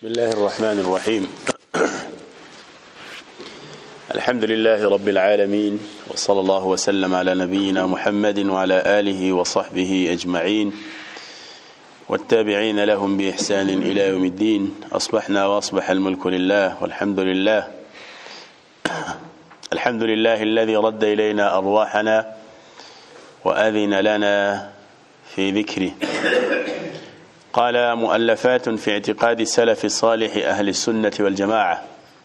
بسم الله الرحمن الرحيم الحمد لله رب العالمين وصلى الله وسلم على نبينا محمد وعلى آله وصحبه أجمعين والتابعين لهم بإحسان إلى يوم الدين أصبحنا وأصبح الملك لله والحمد لله الحمد لله الذي رد إلينا أرواحنا وأذن لنا في ذكره قال مؤلفات في اعتقاد السلف الصالح أهل السنة والجماعة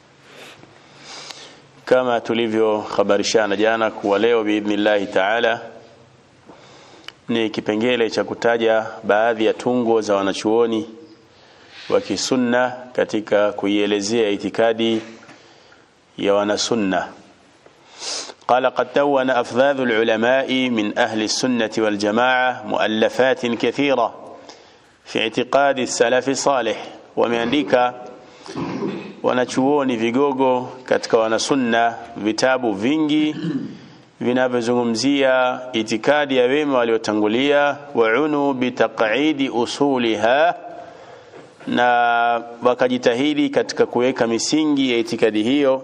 kama tulivyokhabarishana jana kuwa leo biidhnillahi taala ni kipengele cha kutaja baadhi ya tungo za wanachuoni wa kisunna katika kuielezea itikadi ya wanasunna قال قد دون أفذاذ العلماء من أهل السنة والجماعة مؤلفات كثيرة في اعتقاد السلف الصالح wameandika wanachuoni vigogo katika wanasunna vitabu vingi vinavyozungumzia itikadi ya wema waliotangulia waunu bitaqidi usuliha na wakajitahidi katika kuweka misingi ya itikadi hiyo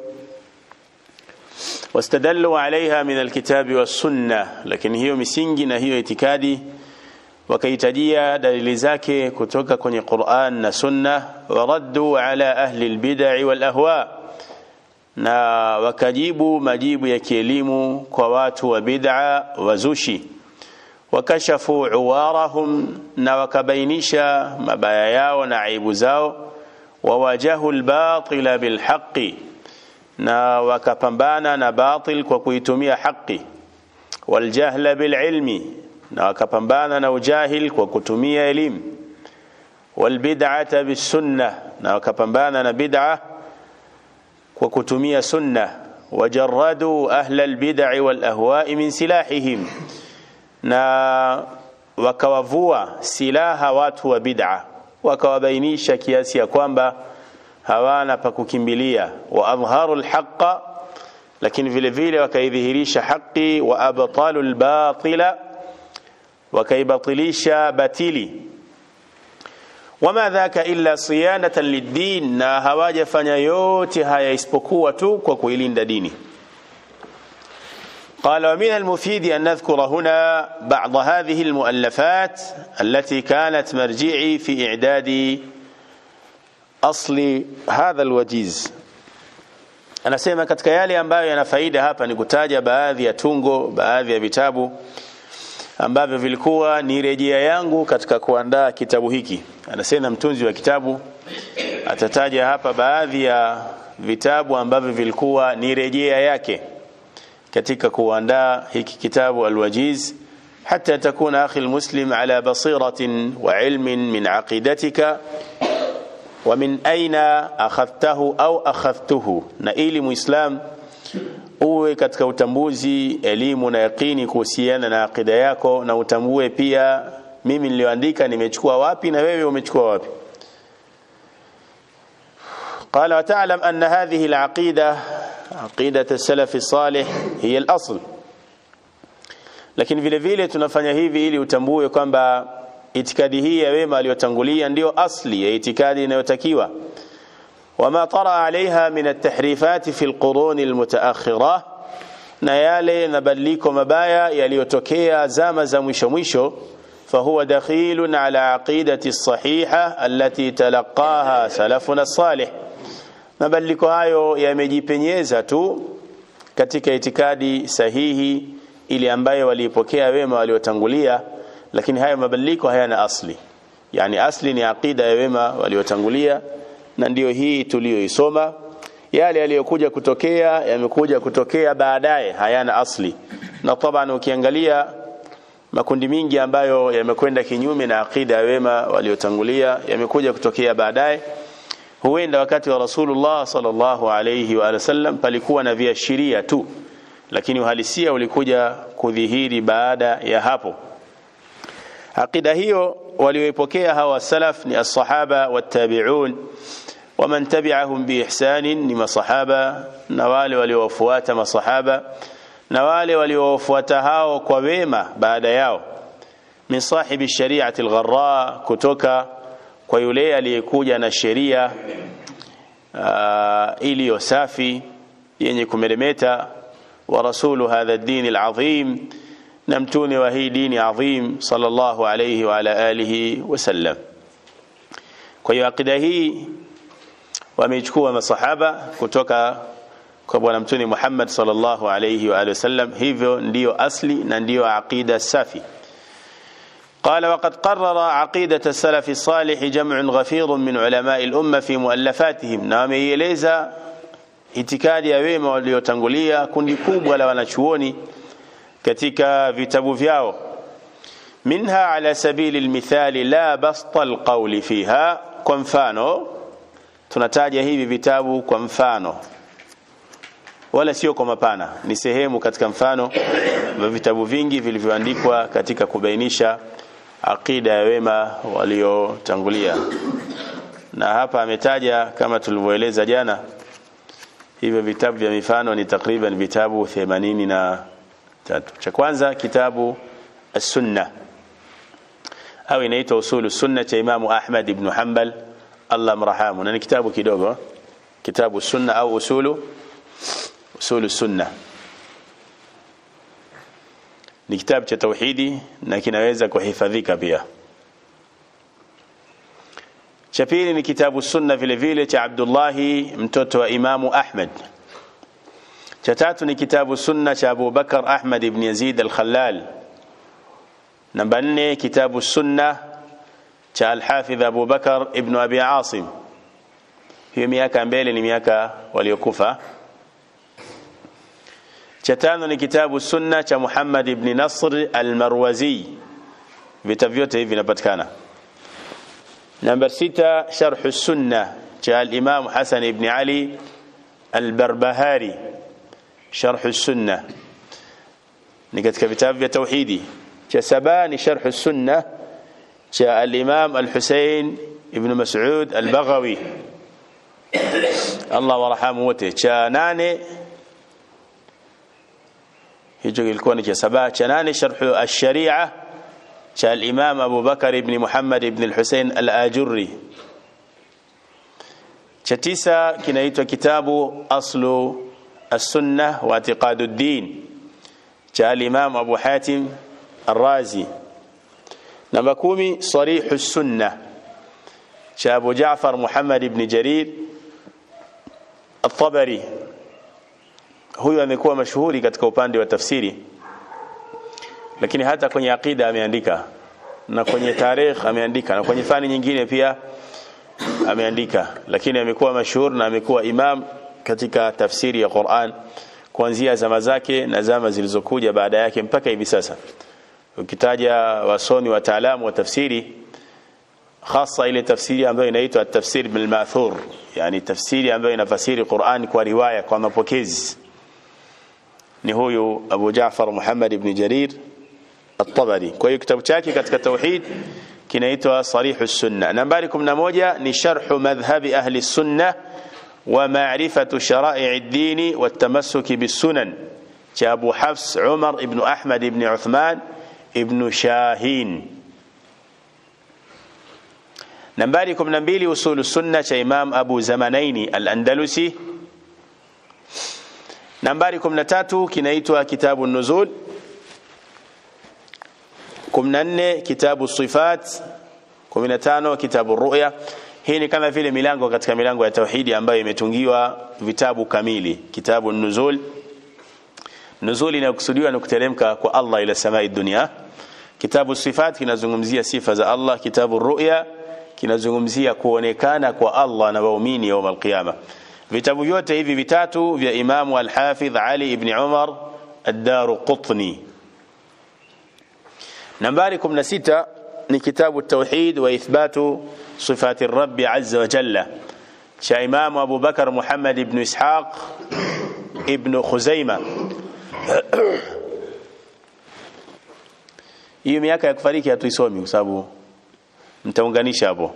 wastadallu alaiha min alkitabi wassunna lakini hiyo misingi na hiyo itikadi wakaitajia dalili zake kutoka kwenye Qur'an na Sunna waraddu ala ahli albid'i wal ahwa na wakajibu majibu ya kielimu kwa watu wa bid'a wazushi wakashafu uwarahum na wakabainisha mabaya yao na aibu zao wawajahu albatila bilhaqi na wakapambana na batil kwa kuitumia haki waljahla bililmi na wakapambana na ujahil kwa kutumia elimu walbid'ata bisunna na wakapambana na bid'a kwa kutumia sunna wajarradu ahla albid'i wal ahwa'i min silahihim na wakawavua silaha watu wa bid'a wakawabainisha kiasi ya kwamba hawana pa kukimbilia wa adhharu alhaqa lakini vile vile wakaidhihirisha haki wa abtalu albatila wakaibatilisha batili wama dhaka illa siyanatan liddin na hawajafanya yote haya isipokuwa tu kwa kuilinda dini قال ومن المفيد أن نذكر هنا بعض هذه المؤلفات التي كانت مرجعي في إعداد أصل هذا الوجيز anasema katika yale ambayo yana faida hapa ni kutaja baadhi ya tungo baadhi ya vitabu ambavyo vilikuwa ni rejea yangu katika kuandaa kitabu hiki anasema mtunzi wa kitabu atataja hapa baadhi ya vitabu ambavyo vilikuwa ni rejea yake katika kuandaa hiki kitabu alwajiz حتى تكون أخي المسلم على بصيرة وعلم من عقيدتك ومن أين أخذته أو أخذته نئيل مسلم uwe katika utambuzi elimu na yaqini kuhusiana na akida yako na utambue pia mimi nilioandika nimechukua wapi na wewe umechukua wapi قال وتعلم أن هذه العقيدة عقيدة السلف الصالح هي الأصل lakini vile vile tunafanya hivi ili utambue kwamba itikadi hii ya wema aliyotangulia ndiyo asli ya itikadi inayotakiwa وما طرأ عليها من التحريفات في القرون المتأخرة na yale mabadiliko mabaya yaliyotokea zama za mwisho mwisho فهو دخيل على عقيدة الصحيحة التي تلقاها سلفنا الصالح mabadiliko hayo yamejipenyeza tu katika itikadi sahihi ili ambayo waliipokea wema waliotangulia lakini hayo mabadiliko hayana asli yani asli ni aqida ya wema waliotangulia na ndiyo hii tuliyoisoma yale yaliyokuja kutokea yamekuja kutokea baadaye hayana asli na taban ukiangalia makundi mingi ambayo yamekwenda kinyume na aqida ya wema waliotangulia yamekuja kutokea baadaye huenda wakati wa Rasulullah sallallahu alayhi wa sallam palikuwa na viashiria tu lakini uhalisia ulikuja kudhihiri baada ya hapo aqida hiyo walioipokea hawa salaf ni as-sahaba wat-tabi'un ومن تبعهم بإحسان ni sahaba na wale waliowafuata masahaba na wale waliowafuata hao kwa wema baada yao min sahibi shari'ati al-gharra kutoka kwa yule aliyekuja na sheria uh, iliyo safi yenye kumeremeta wa rasulu hadha ad-din al-azim na mtune wa hii dini adhim sallallahu alayhi wa ala alihi wasallam kwa hiyo akida hii wameichukua masahaba kutoka kwa bwana mtume Muhammad sallallahu alayhi wa alihi wasallam hivyo ndiyo asli na ndiyo aqida safi قال وقد قرر عقيدة السلف الصالح جمع غفير من علماء الأمة في مؤلفاتهم نعم يليزا itikadi ya wema waliotangulia kundi kubwa la wanachuoni katika vitabu vyao minha ala sabili almithali la basta alqawli fiha kwa mfano tunataja hivi vitabu kwa mfano wala sio kwa mapana ni sehemu katika mfano wa vitabu vingi vilivyoandikwa katika kubainisha aqida ya wema waliotangulia na hapa ametaja kama tulivyoeleza jana hivyo vitabu vya mifano ni takriban vitabu 80 na tatu cha kwanza kitabu as-sunna au inaitwa usulu sunna cha imamu Ahmad ibn Hanbal Allah mrahamu na ni kitabu kidogo kitabu sunna au usulu usulu sunna ni kitabu cha tauhidi na kinaweza kuhifadhika pia cha pili ni kitabu sunna vile vile cha Abdullahi mtoto wa Imamu Ahmad cha tatu ni kitabu sunna cha Abu Bakar Ahmad ibn Yazid al-Khallal namba nne kitabu sunna cha Al-Hafidh Abu Bakar ibn Abi Asim hiyo miaka mbele ni miaka waliokufa cha tano ni kitabu sunna cha Muhammad ibn Nasr al-Marwazi vitabu vyote hivi vinapatikana namba sita sharh sunna cha al-Imam Hasan ibn Ali al-Barbahari sharh sunna ni katika vitabu vya tauhidi cha saba ni sharh sunna cha al-Imam al-Husayn ibn Mas'ud al-Baghawi Allah warahamu wote cha nane hicho kilikuwa ni cha saba cha nane sharh ash-sharia cha al-Imam Abu Bakar ibn Muhammad ibn al-Husayn al-Ajurri cha tisa kinaitwa kitabu aslu as-sunnah wa i'tiqad ad-din cha al-Imam Abu Hatim الرازي نمبر كومي صريح السنة شاب جعفر محمد بن جرير الطبري huyu amekuwa mashuhuri katika upande wa tafsiri lakini hata kwenye aqida ameandika na kwenye tarikh ameandika na kwenye fani nyingine pia ameandika lakini amekuwa mashuhuri na amekuwa imam katika tafsiri ya Qur'an kuanzia zama zake na zama zilizokuja baada yake mpaka hivi sasa ukitaja wasomi wataalamu wa tafsiri hasa ile tafsiri ambayo inaitwa tafsiri bil ma'thur yani tafsiri ambayo inafasiri Qur'an kwa riwaya kwa mapokezi ni huyu Abu Jaafar Muhammad ibn Jarir at-Tabari kwa hiyo kitabu chake katika tauhid kinaitwa Sarih as-Sunnah nambari 11 ni sharh madhhabi ahli sunnah wa ma'rifatu shara'i ad-din wa at-tamassuk bis-sunan cha Abu Hafs Umar ibn Ahmad ibn Uthman ibn Shahin nambari 12 usulu sunna cha Imam Abu Zamanaini al-Andalusi nambari 13 kinaitwa kitabu nuzul 14 kitabu sifat 15 kitabu ru'ya hii ni kama vile milango katika milango ya tauhidi ambayo imetungiwa vitabu kamili kitabu nuzul nuzul inakusudiwa ni kuteremka kwa Allah ila samai dunia kitabu sifat kinazungumzia sifa za Allah kitabu ru'ya kinazungumzia kuonekana kwa Allah na waumini يوم القيامه vitabu vyote hivi vitatu vya Imamu Al-Hafidh Ali ibn Umar Ad-Daruqutni nambari 16 ni kitabu Tauhid wa Ithbatu Sifati Ar-Rabb Azza wa Jalla cha Imamu Abu Bakar Muhammad ibn Ishaq ibn Khuzaima hiyo miaka ya kufariki hatuisomi kwa sababu mtaunganisha hapo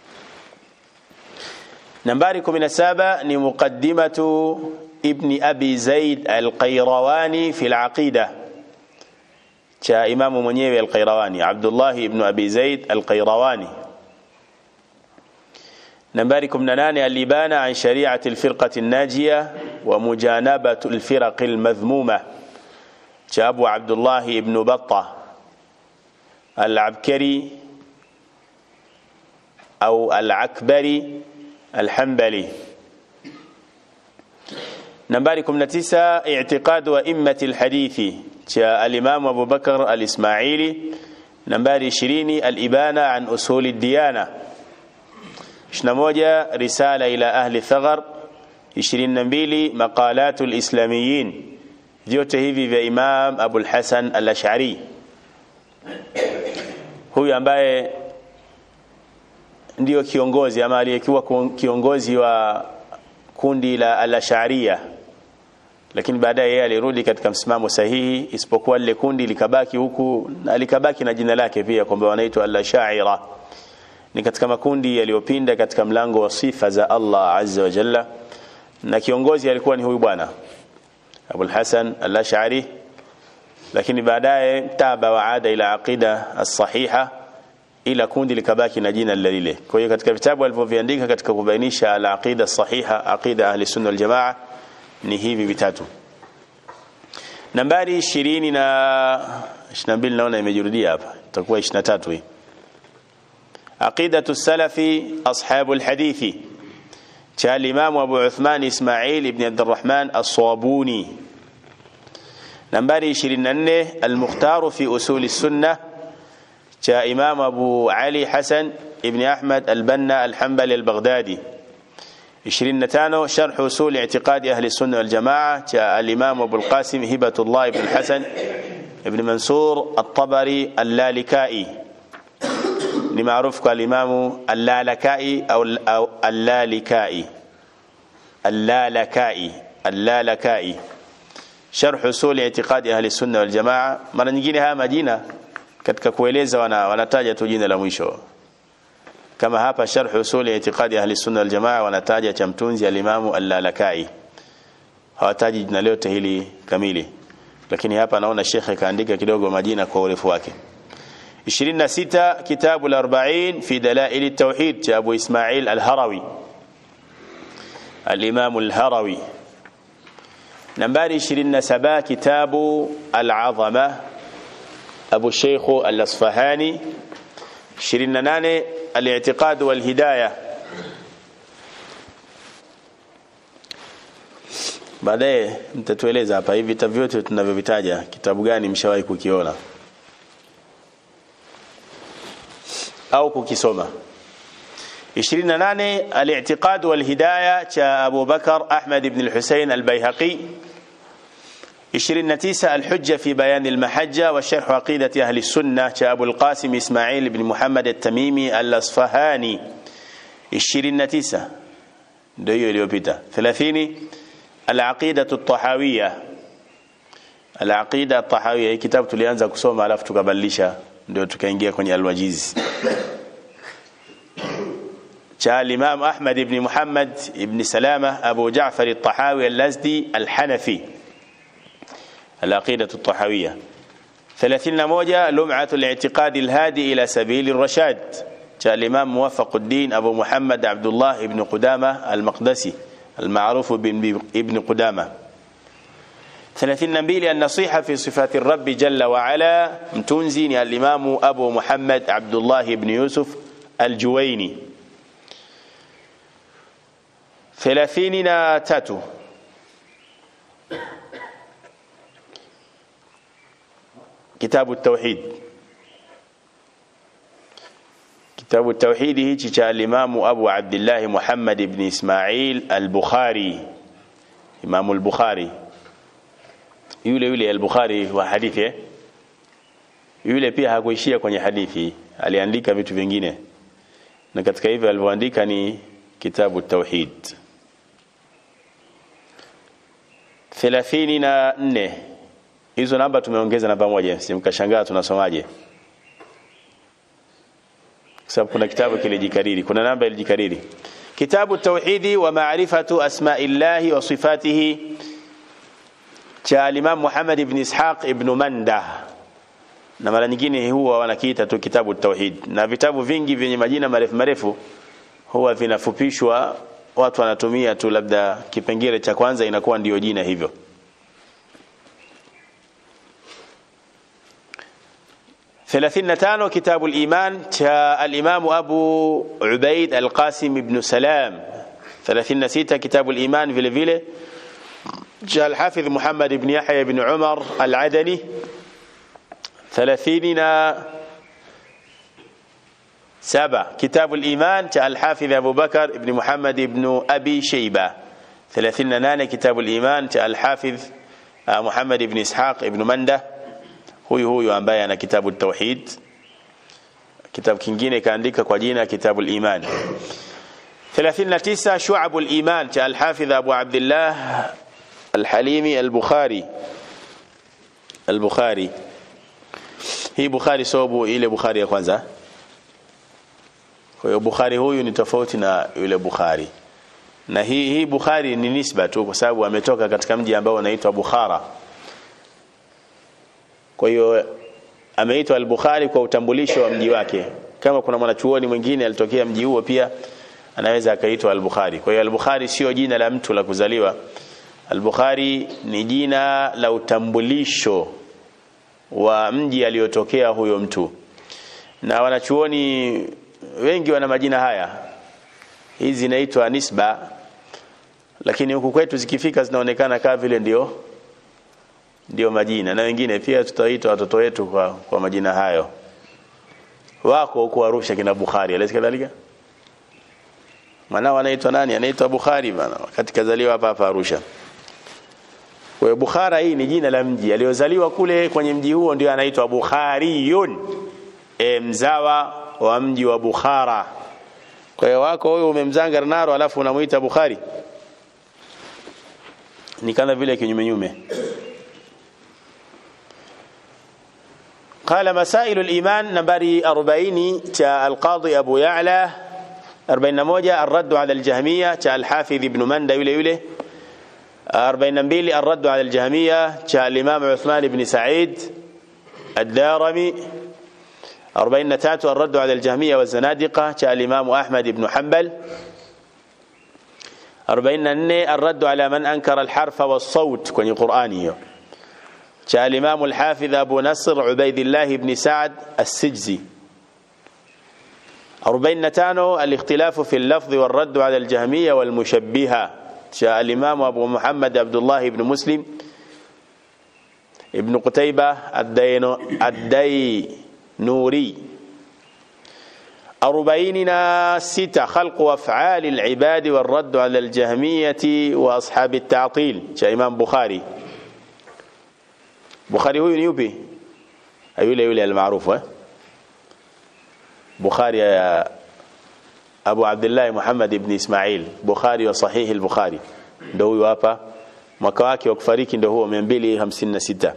nambari 17 ni muqaddimatu ibn abi zaid al-qayrawani fi al-aqida cha imamu mwenyewe al-qayrawani abdullah ibn abi zaid al-qayrawani nambari 18 alibana an shari'ati alfirqati an-najiyah wa mujanabatu alfiraq almadhmuma cha Abu Abdullah ibn Battah al-Abkari au al-Akbari al-Hanbali nambari 19 i'tiqad wa immati al-hadithi cha al-Imam Abu Bakr al-Ismaili nambari 20 al-ibana an usuli ad-diyana 21 risala ila ahli thaghar 22 maqalatu al-islamiyin vyote hivi vya Imam Abu al-Hasan al-Ash'ari huyu ambaye ndiyo kiongozi ama aliyekuwa kiongozi wa kundi la al-Ash'ariyah lakini baadaye yeye alirudi katika msimamo sahihi isipokuwa lile kundi likabaki huku na likabaki na jina lake pia kwamba wanaitwa al-Ash'ira ni katika makundi yaliyopinda katika mlango wa sifa za Allah azza wa jalla na kiongozi alikuwa ni huyu bwana Abul Hasan al-Ash'ari lakini baadaye taba wa ada ila aqida as-sahiha ila kundi likabaki na jina lile kwa hiyo katika vitabu alivyoviandika katika kubainisha al-aqida as-sahiha aqida ahli sunna wal jamaa ni hivi vitatu nambari 20 na 22 naona imejirudia hapa itakuwa 23 hii aqidatu salafi ashabu alhadithi cha al-imam Abu Uthman Ismail ibn Abdurrahman as-Sabuni nambari 24 al-mukhtar fi usul as-sunnah cha imam Abu Ali Hasan ibn Ahmad al-Banna al-Hanbali al-Baghdadi 25 شرح أصول اعتقاد أهل السنة والجماعة جاء الإمام أبو القاسم هبة الله بن الحسن ابن منصور الطبري اللالكائي لمعروف كالإمام اللالكائي أو أو اللالكائي اللالكائي اللالكائي شرح أصول اعتقاد أهل السنة والجماعة mara nyingine haya majina katika kueleza wana wanataja tu jina la mwisho kama hapa sharh usuli i'tiqadi ahli sunna wal jamaa wanataja cha mtunzi al-Imam al-Lalakai hawataji jina lote hili kamili lakini hapa naona shekhe kaandika kidogo majina kwa urefu wake 26 kitabu al-40 fi dalail at-tauhid cha Abu Ismail al-Harawi al-Imam al-Harawi nambari 27 kitabu al-Azama Abu Sheikh al-Asfahani 28 الاعتقاد والهداية baadaye mtatueleza hapa hivi vitabu vyote tunavyovitaja kitabu gani mshawahi kukiona au kukisoma 28 al-i'tiqad wal hidayah cha Abu Bakar Ahmad ibn al-Husayn al-Baihaqi 29 الحجة في بيان المحجة وشرح عقيدة أهل السنة أبو القاسم إسماعيل بن محمد التميمي الأصفهاني 29 ndio iliyopita 30 العقيدة الطحاوية العقيدة الطحاوية hii kitabu tulianza kusoma alafu tukabadilisha ndio tukaingia kwenye alwajizi cha Imam Ahmad ibn Muhammad ibn Salama Abu Ja'far al-Tahawi al-Lazdi al-Hanafi العقيدة الطحاوية ثلاثين موجة لمعة الاعتقاد الهادي إلى سبيل الرشاد جاء الإمام موفق الدين أبو محمد عبد الله بن قدامة المقدسي المعروف بابن قدامة ثلاثين نبيل النصيحة في صفات الرب جل وعلا متنزين الإمام أبو محمد عبد الله بن يوسف الجويني ثلاثين تاتو كتاب التوحيد كتاب التوحيد هيك cha الإمام أبو عبد الله محمد بن إسماعيل البخاري إمام البخاري yule yule al-Bukhari wa hadithi yule pia hakuishia kwenye hadithi aliandika vitu vingine na katika hivyo alivyoandika ni kitabu tauhid 34 hizo namba tumeongeza namba moja simkashangaa tunasomaje sababu kuna kitabu kilijikariri kuna namba ilijikariri kitabu tauhidi wa maarifatu asma'illahi wa sifatihi cha Imam Muhammad ibn Ishaq ibn Manda na mara nyingine huwa wanakiita tu kitabu tauhid na vitabu vingi vyenye majina marefu marefu huwa vinafupishwa watu wanatumia tu labda kipengele cha kwanza inakuwa ndiyo jina hivyo ثلاثين تانو كتاب الإيمان تا الإمام أبو عبيد القاسم بن سلام ثلاثين ستة كتاب الإيمان في الفيلة جاء الحافظ محمد بن يحيى بن عمر العدني ثلاثين سبع كتاب الإيمان جاء الحافظ أبو بكر بن محمد بن أبي شيبة ثلاثين نانة كتاب الإيمان جاء الحافظ محمد بن إسحاق بن منده huyu huyu ambaye ana kitabu tauhid kitabu kingine kaandika kwa jina kitabu al-iman 39 shu'ab al-iman cha al-hafidh Abu Abdullah al-Halimi al-Bukhari al-Bukhari hii Bukhari sobu ile Bukhari ya kwanza kwa hiyo Bukhari huyu ni tofauti na yule Bukhari na hii hii Bukhari ni nisba tu kwa sababu ametoka katika mji ambao unaitwa Bukhara kwa hiyo ameitwa al-Bukhari kwa utambulisho wa mji wake kama kuna mwanachuoni mwingine alitokea mji huo pia anaweza akaitwa al-Bukhari kwa hiyo al-Bukhari sio jina la mtu la kuzaliwa al-Bukhari ni jina la utambulisho wa mji aliyotokea huyo mtu na wanachuoni wengi wana majina haya hizi zinaitwa nisba lakini huku kwetu zikifika zinaonekana kama vile ndio ndio majina na wengine pia tutaita watoto wetu kwa, kwa majina hayo wako huko Arusha kina Bukhari alisi kadhalika mwanao anaitwa nani anaitwa Bukhari bana wakati kazaliwa hapa hapa Arusha kwa Bukhara hii ni jina la mji aliozaliwa kule kwenye mji huo ndio anaitwa Bukhariyun e, mzawa wa mji wa Bukhara kwa hiyo wako huyo umemzanga naro alafu unamuita Bukhari ni kama vile kinyume nyume قال مسائل الإيمان نمبر أربعين تا القاضي أبو يعلى أربعين موجة الرد على الجهمية تا الحافظ ابن مندى يولي يولي أربعين نبيلي الرد على الجهمية تا الإمام عثمان بن سعيد الدارمي أربعين نتاتو الرد على الجهمية والزنادقة تا الإمام أحمد بن حنبل أربعين نني الرد على من أنكر الحرف والصوت كوني قرآني جاء الإمام الحافظ أبو نصر عبيد الله بن سعد السجزي أربعين نتانو الاختلاف في اللفظ والرد على الجهمية والمشبهة جاء الإمام أبو محمد عبد الله بن مسلم ابن قتيبة الدين الدينوري أربعيننا ستة خلق أفعال العباد والرد على الجهمية وأصحاب التعطيل جاء إمام بخاري Bukhari huyu ni yupi? Yule yule almaarufu eh? Bukhari ya Abu Abdullah Muhammad ibn Ismail, Bukhari wa sahihi al-Bukhari. Ndio huyu hapa. Mwaka wake wa kufariki ndio huo 256.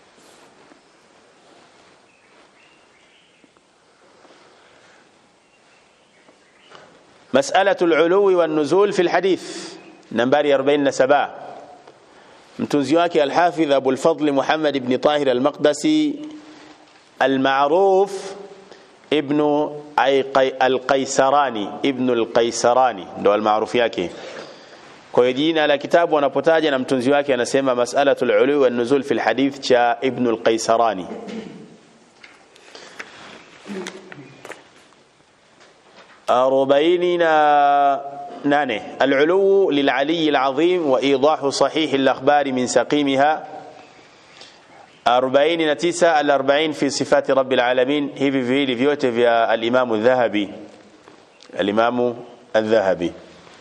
مسألة العلو والنزول في الحديث نمبر 47 mtunzi wake alhafidh Abu al-Fadl Muhammad ibn Tahir al-Maqdisi al-ma'ruf ibn al-Qaisarani ibn al-Qaisarani ndo al-ma'ruf yake kwa hiyo jina la kitabu anapotaja na mtunzi wake anasema mas'alatul ulu wan nuzul fi al-hadith cha ibn al-Qaisarani أربعيننا نانه العلو للعلي العظيم وإيضاح صحيح الأخبار من سقيمها أربعين نتيسة الأربعين في صفات رب العالمين هي في في لفيوته في الإمام الذهبي الإمام الذهبي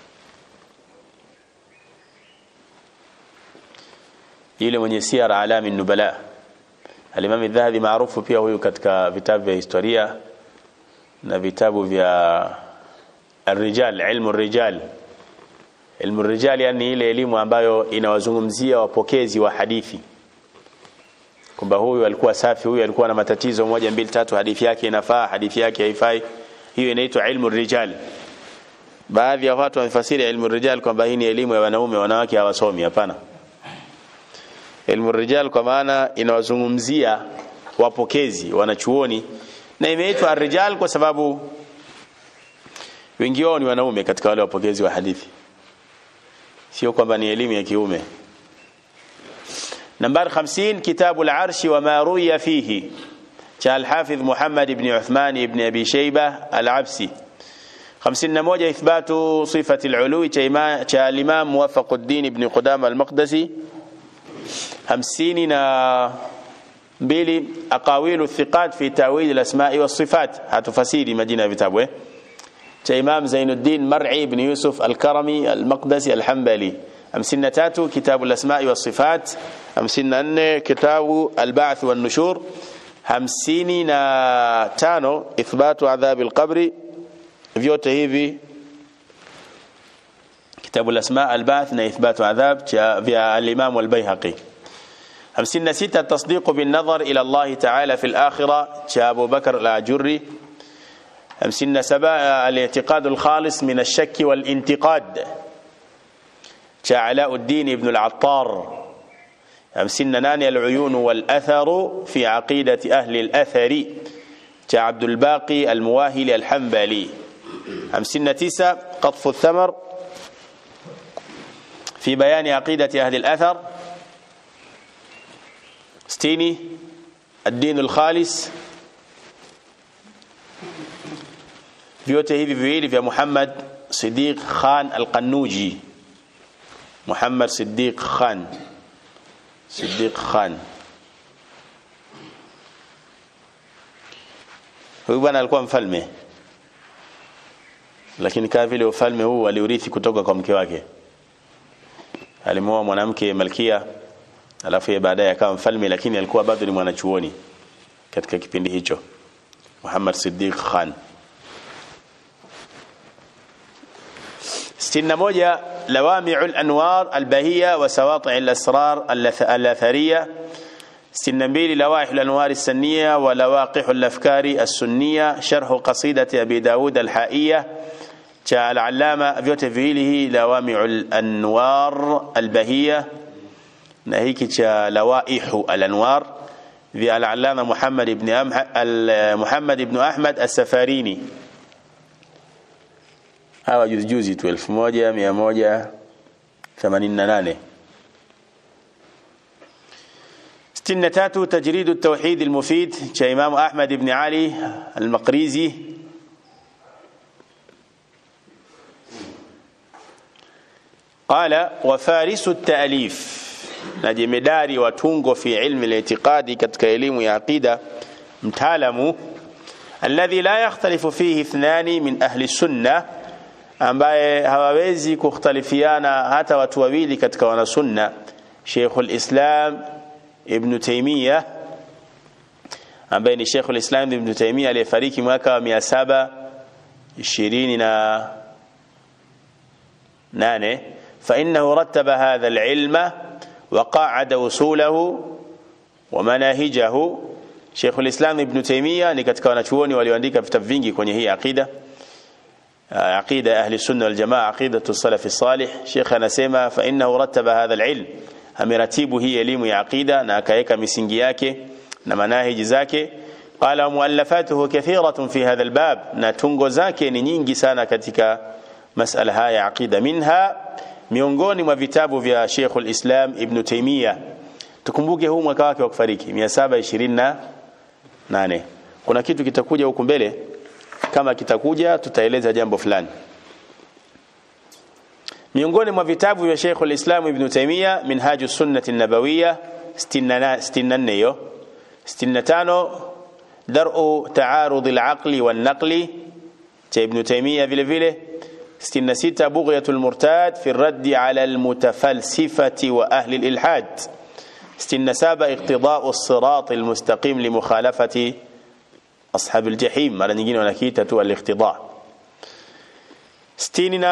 yule mwenye siara alami nubala alimami dhahabi maarufu pia huyu katika vitabu vya historia na vitabu vya الرجال علم الرجال علم الرجال yani ile elimu ambayo inawazungumzia wapokezi wa hadithi kwamba huyu alikuwa safi huyu alikuwa na matatizo moja mbili tatu hadithi yake inafaa hadithi yake haifai hiyo inaitwa ilmu rijal baadhi ya watu wamefasiri ilmu rijal kwamba hii ni elimu ya wanaume wanawake hawasomi hapana ilmu rijal kwa maana inawazungumzia wapokezi wanachuoni na imeitwa rijal kwa sababu wengi wao ni wanaume katika wale wapokezi wa hadithi sio kwamba ni elimu ya kiume nambari 50 kitabu al-arsh wa ma ruya fihi cha al-hafidh Muhammad ibn Uthman ibn Abi Shayba al-Absi 51 ithbatu sifati al-ulu cha cha al-imam Muwaffaquddin ibn Qudama al-Maqdisi 50 na mbili aqawilu thiqat fi tawil al-asma'i was-sifat hatufasiri majina ya vitabu eh cha Imam Zainuddin Mar'i ibn Yusuf al-Karami al-Maqdisi al-Hanbali 53 kitabu al-asma'i was-sifat 54 kitabu al-ba'th wan-nushur 55 ithbatu adhab al-qabri vyote hivi kitabu al-asma' al-ba'th na ithbatu adhab cha vya al-Imam al-Baihaqi 56 التصديق بالنظر إلى الله تعالى في الآخرة cha Abu Bakr al-Ajurri 57 الاعتقاد الخالص من الشك والانتقاد cha علاء الدين ابن العطار 58 العيون والأثر في عقيدة أهل الأثر cha عبد الباقي المواهلي الحنبلي 59 قطف الثمر في بيان عقيدة أهل الأثر 60 الدين الخالص vyote hivi viwili vya Muhammad Siddiq Khan Al-Qanuji Muhammad Siddiq Khan Siddiq Khan huyu bwana alikuwa mfalme lakini kama vile ufalme huu aliurithi kutoka kwa mke wake alimuoa mwanamke malkia alafu yeye baadaye akawa mfalme lakini alikuwa bado ni mwanachuoni katika kipindi hicho Muhammad Siddiq Khan 61 لوامع الأنوار البهية وسواطع الأسرار الأثرية 62 لوائح الأنوار السنية ولواقح الأفكار السنية شرح قصيدة أبي داود الحائية العلامة vyote viwili لوامع الأنوار البهية na hiki cha lawaihu al-anwar vya al-allama Muhammad ibn Muhammad ibn Ahmad as-Safarini hawa juzi juzi tu 1188 63 تجريد التوحيد المفيد cha Imam Ahmad ibn Ali al-Maqrizi قال وفارس التأليف na jemedari wa tungo fi ilmi al-i'tiqadi katika elimu ya aqida mtaalamu alladhi la yakhtalifu fihi ithnani min ahli sunna ambaye hawawezi kukhtalifiana hata watu wawili katika wanasunna Sheikhul Islam Ibn Taymiyyah ambaye ni Sheikhul Islam Ibn Taymiyyah aliyefariki mwaka wa 728 فإنه رتب هذا العلم وقاعد وصوله ومناهجه Sheikh al-Islam Ibn Taymiyyah ni katika wanachuoni walioandika vitabu vingi kwenye hii aqida aqida ya ahli sunna wal jamaa aqidatu salaf salih Sheikh anasema fa innahu rattaba hadha al-ilm ameratibu hii elimu ya aqida na akaweka misingi yake na manahiji zake qala muallafatuhu kathiratun fi hadha al-bab na tungo zake ni nyingi sana katika masala haya aqida minha miongoni mwa vitabu vya Sheikhul Islam Ibn Taymiyyah tukumbuke huu mwaka wake wa kufariki 728 kuna kitu kitakuja huku mbele kama kitakuja tutaeleza jambo fulani miongoni mwa vitabu vya Sheikhul Islam Ibn Taymiyyah Minhaju Sunnati Nabawiyya 64 hiyo 65 Dar'u Ta'arud al-Aqli wan-Naqli cha Ibn Taymiyyah vile vile 66 بغية المرتاد في الرد على المتفلسفة وأهل الإلحاد 67 اقتضاء الصراط المستقيم لمخالفة أصحاب الجحيم على نجين ونكيتة الاقتضاء 60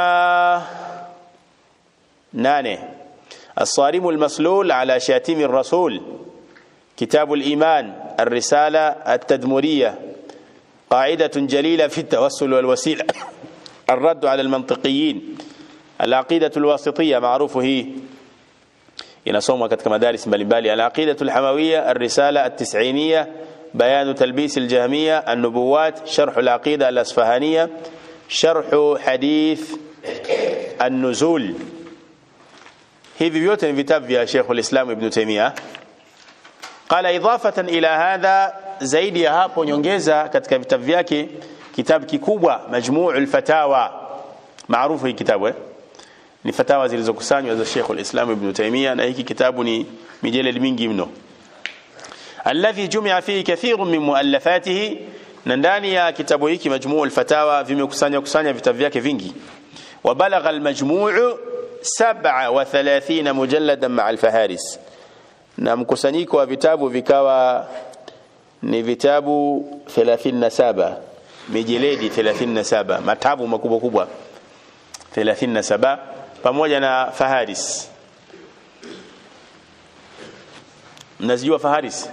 نانه الصارم المسلول على شاتم الرسول كتاب الإيمان الرسالة التدمرية قاعدة جليلة في التوسل والوسيلة الرد على المنطقيين العقيدة الواسطية معروف هي inasomwa katika madaris mbalimbali al-aqidatu al-hamawiyya ar-risala at-tis'iniyya bayan talbis al-jahmiyya an-nubuwat sharh al-aqida al-asfahaniyya sharhu hadith an-nuzul hivi vyote ni vitabu vya Sheikh al-Islam Ibn Taymiyyah qala idafatan ila hadha zaidi ya hapo nyongeza katika vitabu vyake kitabu kikubwa majmu'ul fatawa maarufu hii kitabu eh? ni fatawa zilizokusanywa za Sheikh al-Islam Ibn Taymiyyah na hiki kitabu ni mijeledi mingi mno alladhi jumia fihi kathirun min muallafatihi na ndani ya kitabu hiki majmuu al-fatawa vimekusanya kusanya vitabu vyake vingi wa balagha al-majmuu 37 mujalladan ma'a al-faharis na mkusanyiko wa vitabu vikawa ni vitabu 37 mijeledi 37 matabu makubwa kubwa 37 pamoja na faharis mnazijua faharis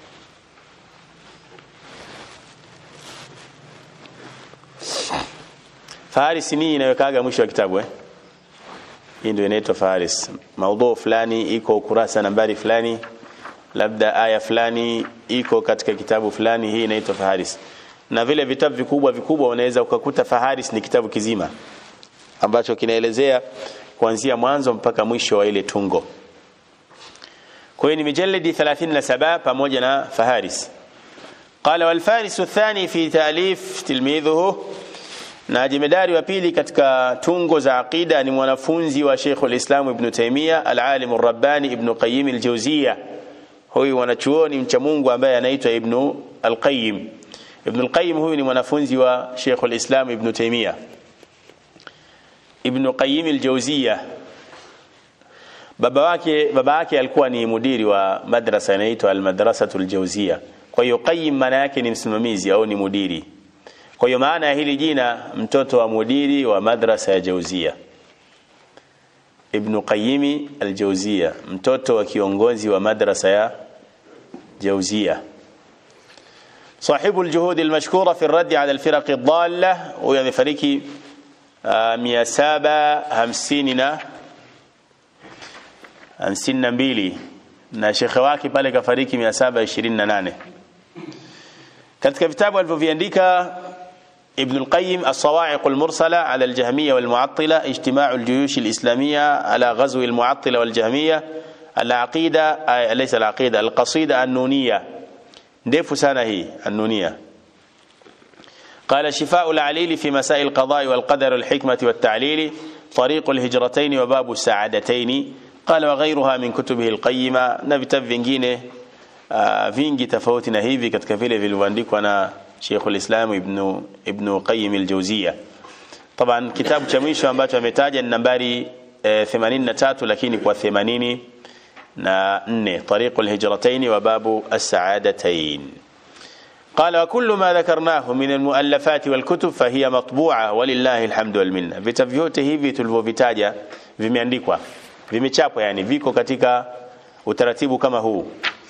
faharis ni inawekaga mwisho wa kitabu eh hii ndio inaitwa faharis maudhu fulani iko ukurasa nambari fulani labda aya fulani iko katika kitabu fulani hii inaitwa faharis na vile vitabu vikubwa vikubwa unaweza ukakuta faharis ni kitabu kizima ambacho kinaelezea kuanzia mwanzo mpaka mwisho wa ile tungo kwa hiyo ni mijalidi 37 pamoja na faharis قال والفارس الثاني في تأليف تلميذه na jemedari wa pili katika tungo za aqida ni mwanafunzi wa Sheikh al-Islam Ibn Taymiyyah al-Alim ar-Rabbani Ibn Qayyim al-Jawziyya huyu mwanachuoni mcha Mungu ambaye anaitwa Ibn al-Qayyim Ibn al-Qayyim huyu ni mwanafunzi wa Sheikh al-Islam Ibn Taymiyyah Ibn Qayyim al-Jawziyya baba wake baba yake alikuwa ni mudiri wa madrasa inaitwa al-Madrasatul Jawziyya kwa hiyo Qayyim maana yake ni msimamizi au ni mudiri kwa hiyo maana ya hili jina mtoto wa mudiri wa madrasa ya Jauzia Ibn Qayyim al-Jauzia mtoto wa kiongozi wa madrasa ya Jauzia صاحب الجهود المشكورة في الرد على الفرق الضالة ويعني فريقي مياسابة همسيننا hamsini na mbili na shekhe wake pale kafariki 728 katika vitabu alivyoviandika ابن القيم الصواعق المرسلة على الجهمية والمعطلة اجتماع الجيوش الإسلامية على غزو المعطلة والجهمية العقيدة ليس العقيدة القصيدة النونية نdefu sana hii النونية قال شفاء العليل في مسائل القضاء والقدر والحكمة والتعليل طريق الهجرتين وباب السعادتين قال وغيرها من كتبه القيمة na vitabu vingine uh, vingi tofauti na hivi katika vile vilivyoandikwa na Sheikh al-Islam Ibn Ibn Qayyim al-Jawziyya. Taban kitabu cha mwisho ambacho ametaja ni nambari e, 83 lakini kwa 80 na 4 طريق الهجرتين وباب السعادتين. قال وكل ما ذكرناه من المؤلفات والكتب فهي مطبوعة ولله الحمد والمنة. Vitabu vyote hivi tulivyovitaja vimeandikwa, vimechapwa yani viko katika utaratibu kama huu.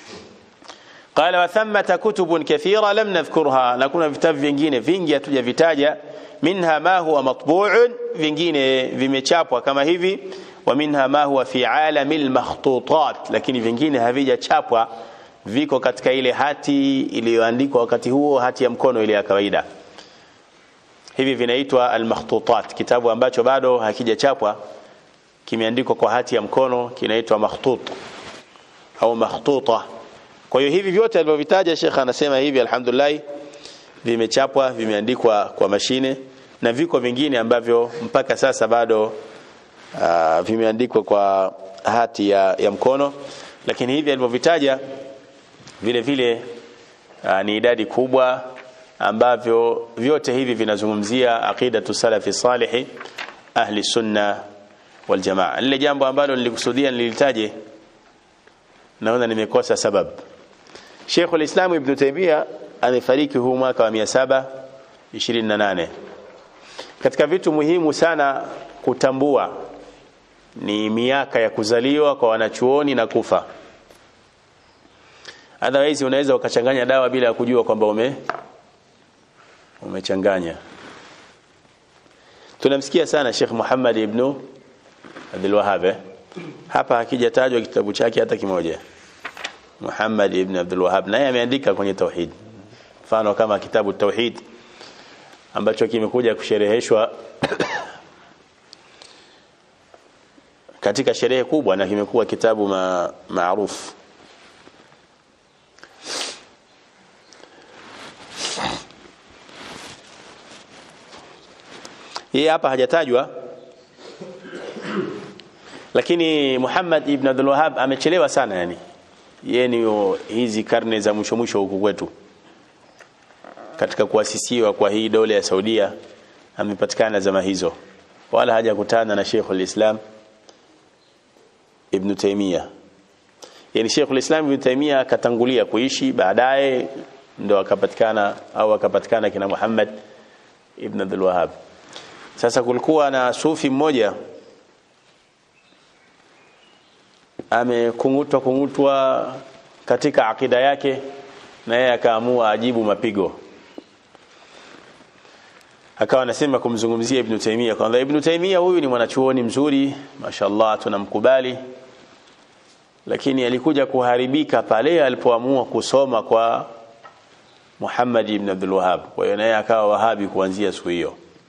قال وثمة كتب كثيرة لم نذكرها نكون vitabu vingine vingi hatujavitaja minha ma huwa matbu'un vingine vimechapwa kama hivi wa minha ma huwa fi alamil makhtutat lakini vingine havijachapwa viko katika ile hati iliyoandikwa wakati huo hati ya mkono ile ya kawaida hivi vinaitwa al-makhtutat kitabu ambacho bado hakijachapwa kimeandikwa kwa hati ya mkono kinaitwa makhtut au makhtuta kwa hiyo hivi vyote alivyovitaja Sheikh anasema hivi alhamdulillah vimechapwa vimeandikwa kwa mashine na viko vingine ambavyo mpaka sasa bado uh, vimeandikwa kwa hati ya, ya mkono lakini hivi alivyovitaja vile vile uh, ni idadi kubwa ambavyo vyote hivi vinazungumzia aqidatu salafi salihi ahli sunna wal jamaa lile jambo ambalo nilikusudia nilitaje naona nimekosa sababu Sheikh al-Islam Ibn Taymiyyah amefariki huu mwaka wa 728 katika vitu muhimu sana kutambua ni miaka ya kuzaliwa kwa wanachuoni na kufa otherwise unaweza ukachanganya dawa bila ya kujua kwamba ume umechanganya tunamsikia sana Sheikh Muhammad ibn Abdul Wahhab hapa hakijatajwa kitabu chake hata kimoja Muhammad ibn Abdul Wahhab naye ameandika kwenye tauhid mfano kama kitabu tauhid ambacho kimekuja kushereheshwa katika sherehe kubwa na kimekuwa kitabu ma, maarufu yeye hapa hajatajwa lakini Muhammad ibn Abdul Wahhab amechelewa sana yani yeye ni hizi karne za mwisho mwisho huku kwetu katika kuasisiwa kwa hii dola ya Saudia amepatikana zama hizo wala hajakutana na Sheikh al-Islam Ibn Taymiyyah yani Sheikh al-Islam Ibn Taymiyyah akatangulia kuishi baadaye ndo akapatikana au akapatikana kina Muhammad Ibn Abdul Wahhab sasa kulikuwa na sufi mmoja amekungutwa kungutwa katika akida yake na yeye akaamua ajibu mapigo akawa anasema kumzungumzia Ibn Taymiyyah kwamba Ibn Taymiyyah huyu ni mwanachuoni mzuri mashallah tunamkubali lakini alikuja kuharibika pale alipoamua kusoma kwa Muhammad ibn Abdul Wahhab kwa hiyo naye akawa wahabi kuanzia siku hiyo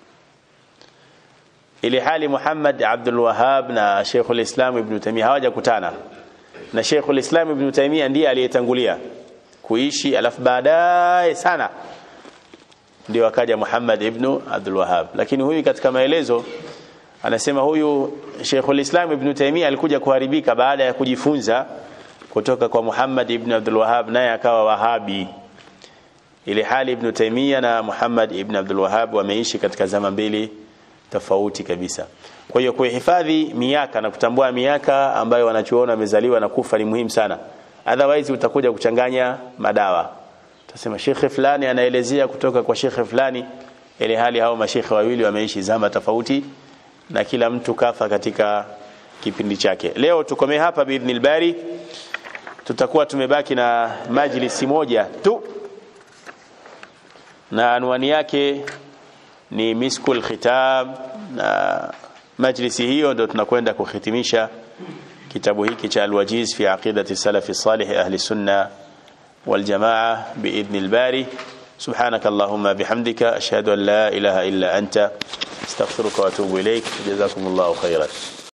ili hali Muhammad Abdul Wahhab na Sheikh al-Islam Ibn Taymiyyah hawajakutana na Sheikh al-Islam Ibn Taymiyyah ndiye aliyetangulia kuishi alafu baadaye sana ndio akaja Muhammad ibn Abdul Wahhab lakini huyu katika maelezo anasema huyu Sheikh al-Islam Ibn Taymiyyah alikuja kuharibika baada ya kujifunza kutoka kwa Muhammad ibn Abdul Wahhab naye akawa Wahabi ili hali Ibn Taymiyyah na Muhammad ibn Abdul Wahhab wameishi katika zama mbili tofauti kabisa kwa hiyo kuhifadhi miaka na kutambua miaka ambayo wanachuona wamezaliwa na kufa ni muhimu sana otherwise utakuja kuchanganya madawa utasema shekhe fulani anaelezea kutoka kwa shekhe fulani ile hali hao mashekhe wawili wameishi zama tofauti na kila mtu kafa katika kipindi chake leo tukomee hapa biidhnil bari tutakuwa tumebaki na majlisi moja tu na anwani yake ni miskul khitab na majlisi hiyo ndio tunakwenda kuhitimisha kitabu hiki cha alwajiz fi aqidati salafi salih ahli sunna wal jamaa biidhni albari سبحانك اللهم بحمدك أشهد أن لا إله إلا أنت استغفرك وأتوب إليك جزاكم الله خيرا